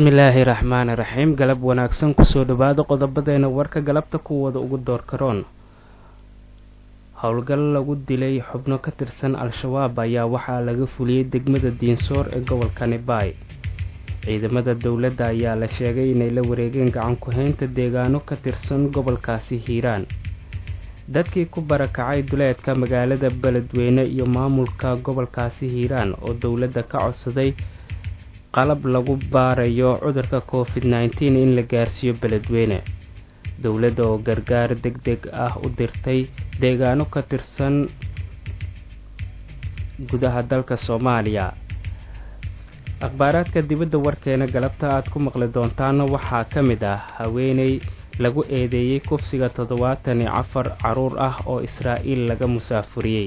bismillaahi raxmaani raxiim galab wanaagsan kusoo dhawaada qodobadeena warka galabta kuwooda ugu door karoon howlgal lagu dilay xubno ka tirsan al-shabaab ayaa waxaa laga fuliyey degmada diinsoor ee gobolka nibaay ciidamada dowladda ayaa la sheegay inay la wareegeen gacan ku-haynta deegaano ka tirsan gobolkaasi hiiraan dadkii ku barakacay duleedka magaalada beledweyne iyo maamulka gobolkaasi hiiraan oo dowladda ka codsaday qalab lagu baarayo cudurka covid nneteen in la gaarsiiyo beledweyne dowladda oo gargaar deg deg ah u dirtay deegaano ka tirsan gudaha dalka soomaaliya akhbaaraadka dibadda warkeena galabta aad ku maqli doontaana waxaa ka mid ah haweeney lagu eedeeyey kufsiga toddobaatan iyo afar caruur ah oo israa'iil laga musaafuriyey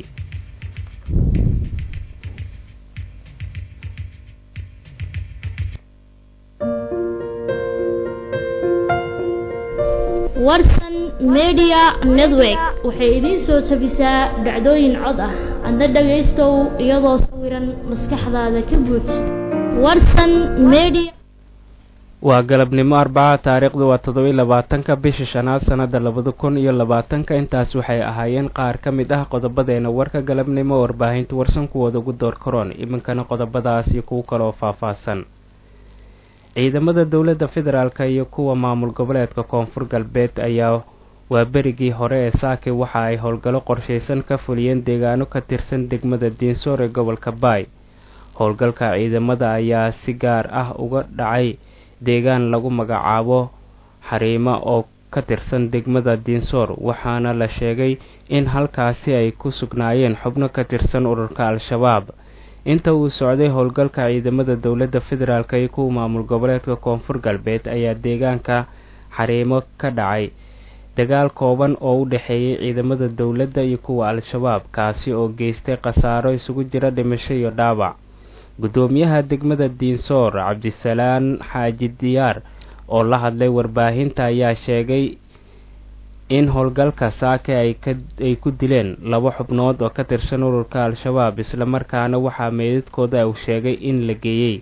warsan media network waxay idiin soo jabisaa dhacdooyin cod ah adna dhagaystow iyadoo sawiran maskaxdaada ka buuj warsan media waa galabnimo arbaca taariikhdu waa toddobiy labaatanka bisha shanaad sannada labada kun iyo labaatanka intaas waxay ahaayeen qaar ka mid ah qodobadeena warka galabnimo warbaahinta warsan kuwooda ugu door karoon iminkana qodobadaas iyo kuwo kaloo faahfaahsan ciidamada dowladda federaalk iyo kuwa maamul goboleedka koonfur galbeed ayaa waa berigii hore ee saake waxa ay howlgallo qorshaysan ka fuliyeen deegaano ka tirsan degmada diinsoor ee gobolka baay howlgalka ciidamada ayaa si gaar ah uga dhacay deegaan lagu magacaabo xariimo oo ka tirsan degmada diinsoor waxaana la sheegay in halkaasi ay ku sugnaayeen xubno ka tirsan ururka al-shabaab inta uu socday howlgalka ciidamada dowladda federaalk iyo kuwa maamul goboleedka koonfur galbeed ayaa deegaanka xariimo ka dhacay dagaal kooban oo u dhexeeyay ciidamada dowladda iyo kuwa al-shabaab kaasi oo geystay khasaaro isugu jira dhimasho iyo dhaawac guddoomiyaha degmada diinsoor cabdisalaan xaaji diyaar oo la hadlay warbaahinta ayaa sheegay in howlgalka saake ay ku dileen laba xubnood oo ka tirsan ururka al-shabaab islamarkaana waxaa meedadkooda uu sheegay in la geeyey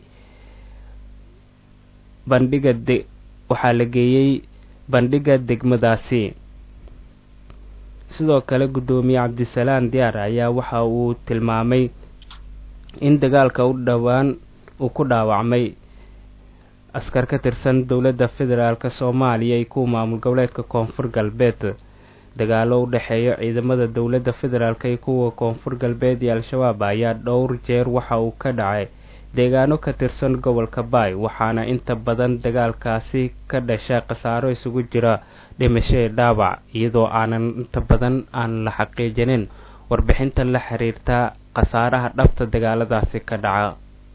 bandhiga waxaa la geeyey bandhigga degmadaasi sidoo kale guddoomiye cabdisalaan diyaar ayaa waxa uu tilmaamay in dagaalka u dhowaan uu ku dhaawacmay askar ka tirsan dowladda federaalk soomaaliya iyo kuwa maamul goboleedka koonfur galbeed dagaalo u dhexeeya ciidamada dowladda federaalk iyo kuwa koonfur galbeed iyo al-shabaab ayaa dhowr jeer waxa uu ka dhacay deegaano ka tirsan gobolka baay waxaana inta badan dagaalkaasi ka dhasha khasaaro isugu jira dhimasho dhaawac iyadoo aanan inta badan aan la xaqiijinin warbixinta la xiriirta khasaaraha dhabta dagaaladaasi ka dhaca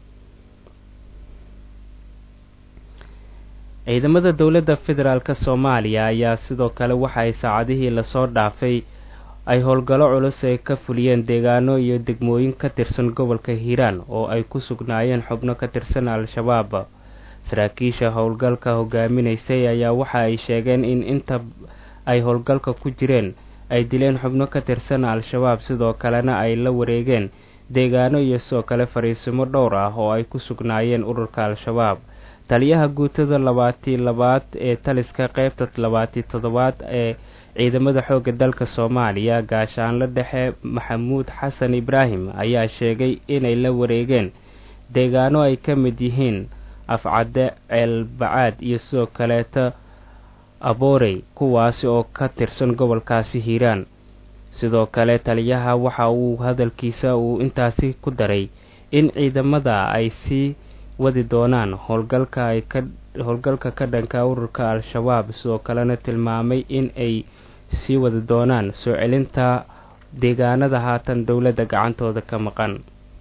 ciidamada dowladda federaalk soomaaliya ayaa sidoo kale waxa ay saacadihii lasoo dhaafay ay howlgallo culus ay ka fuliyeen deegaano iyo degmooyin ka tirsan gobolka hiiraan oo ay ku sugnaayeen xubno ka tirsan al-shabaab saraakiisha howlgalka hogaaminaysay ayaa waxa ay sheegeen in inta ay howlgalka ku jireen ay dileen xubno ka tirsan al-shabaab sidoo kalena ay la wareegeen deegaano iyo sidoo kale fariisimo dhowr ah oo ay ku sugnaayeen ururka al-shabaab taliyaha guutada labaatii labaad ee taliska qeybta labaatii toddobaad ee ciidamada xoogga dalka soomaaliya gaashaanle dhexe maxamuud xasan ibraahim ayaa sheegay inay la wareegeen deegaano ay ka mid yihiin afcadde ceelbacaad iyo sidoo kaleeta aboorey kuwaasi oo ka tirsan gobolkaasi hiiraan sidoo kale taliyaha waxa uu hadalkiisa uu intaasi ku daray in ciidamada ay sii wadi doonaan howlgalka ay ka howlgalka ka dhanka ururka al-shabaab sidoo kalena tilmaamay in ay sii wadi doonaan soo celinta deegaanada haatan dowladda gacantooda ka maqan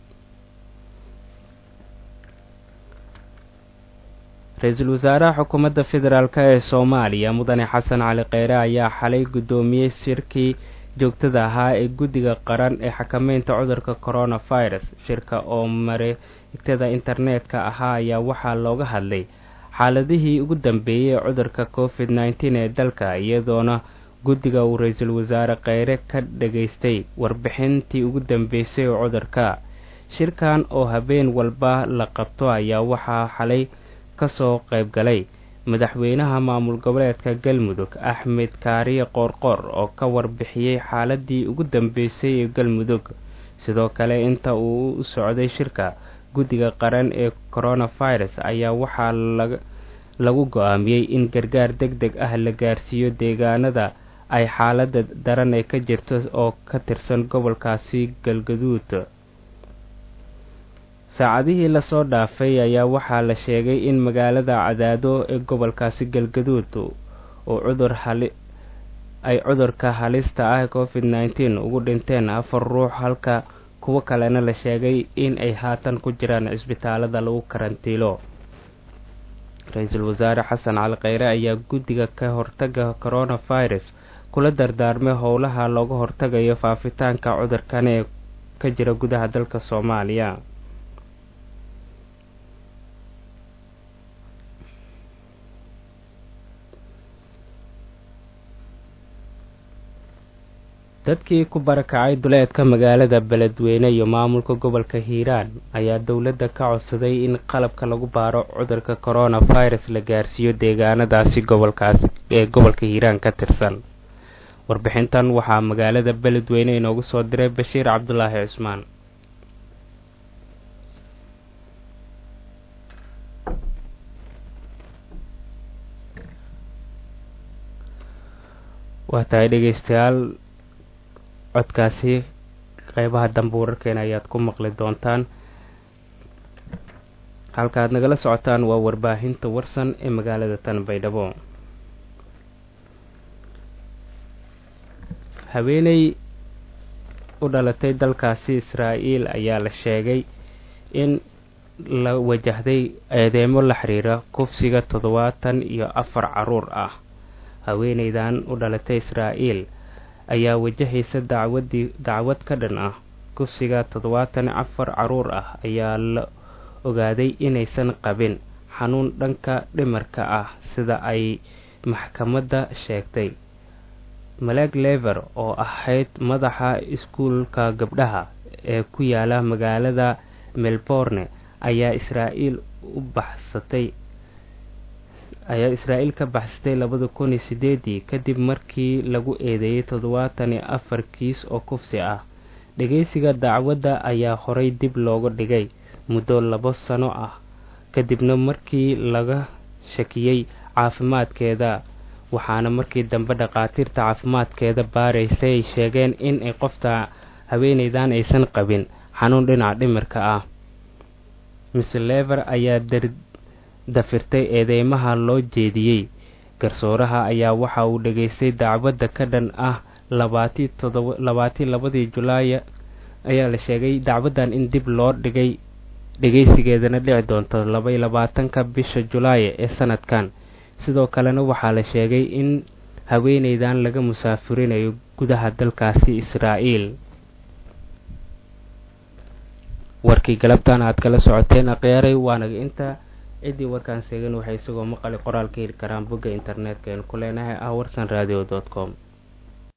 ra-iisul wasaaraha xukuumadda federaalk ee soomaaliya mudane xasan cali kheyre ayaa xalay guddoomiyey shirkii joogtada ahaa ee guddiga qaran ee xakameynta cudurka coronavirus shirka oo mareegtada internetka ahaa ayaa waxaa looga hadlay xaaladihii ugu dambeeyey ee cudurka covid nneteen ee dalka iyadoona guddiga uu ra-iisul wasaare kheyre ka dhageystay warbixintii ugu dambeysay ee cudurka shirkan oo habeen walba la qabto ayaa waxaa xalay kasoo qayb galay madaxweynaha maamul goboleedka galmudug axmed kaariye qoorqoor oo ka warbixiyey xaaladii ugu dambeysay ee galmudug sidoo kale inta uu u socday shirka guddiga qaran ee coronavirus ayaa waxaa lagu go-aamiyey in gargaar deg deg ah la gaarsiiyo deegaanada ay xaalada daran ee ka jirto oo ka tirsan gobolkaasi galgaduud saacadihii lasoo dhaafay ayaa waxaa la sheegay in magaalada cadaado ee gobolkaasi galgaduud uu cudur hali ay cudurka halista ah covid nneteen ugu dhinteen afar ruux halka kuwo kalena la sheegay in ay haatan ku jiraan cisbitaalada lagu karantiilo ra-iisul wasaare xasan cali kheyre ayaa guddiga ka hortaga coronavirus kula dardaarmay howlaha looga hortagayo faafitaanka cudurkan ee ka jira gudaha dalka soomaaliya dadkii ku barakacay duleedka magaalada beledweyne iyo maamulka gobolka hiiraan ayaa dowladda ka codsaday in qalabka lagu baaro cudurka coronavirus la gaarsiiyo deegaanadaasi gobolkaas ee gobolka hiiraan ka tirsan warbixintan waxaa magaalada beledweyne inoogu soo diray bashiir cabdulaahi cismaan waa tahay dhegeystayaal codkaasi qeybaha dambe wararkeena ayaad ku maqli doontaan halkaaad nagala socotaan waa warbaahinta warsan ee magaalada tan baydhabo haweeney u dhalatay dalkaasi israa'iil ayaa la sheegay in la wajahday eedeemo la xiriira kufsiga toddobaatan iyo afar caruur ah haweeneydan u dhalatay israa'iil ayaa wajahaysa dacwadii dacwad ka dhan ah kufsiga toddobaatan afar caruur ah ayaa la ogaaday inaysan qabin xanuun dhanka dhimarka ah sida ay maxkamadda sheegtay maleg lever oo ahayd madaxa iskuulka gabdhaha ee ku yaala magaalada melbourne ayaa israa'iil u baxsatay ayaa israa'iil ka baxsatay labada kun iyo sideedii kadib markii lagu eedeeyey toddobaatan iyo afar kiis oo kufsi ah dhegeysiga dacwadda ayaa horay dib looga dhigay muddo labo sano ah kadibna markii laga shakiyey caafimaadkeeda waxaana markii dambe dhakhaatiirta caafimaadkeeda baaraysay ay sheegeen in ay qofta haweeneydan aysan qabin xanuun dhinaca dhimirka ah mr lever ayaa dafirtay eedeymaha loo jeediyey garsooraha ayaa waxa uu dhageystay dacwadda ka dhan ah labaatii labadii julaay ayaa la sheegay dacwaddan in dib loo dhigay dhegeysigeedana dhici doonto labaiy labaatanka bisha julaay ee sanadkan sidoo kalena waxaa la sheegay in haweeneydan laga musaafurinayo gudaha dalkaasi israa'iil warkii galabtan aad kala socoteen akheyaaray waanaga inta ciddii warkaan seegan waxay isagoo maqali qoraal ka heli karaan bogga internetka eenu ku leenahay ah warsan radio com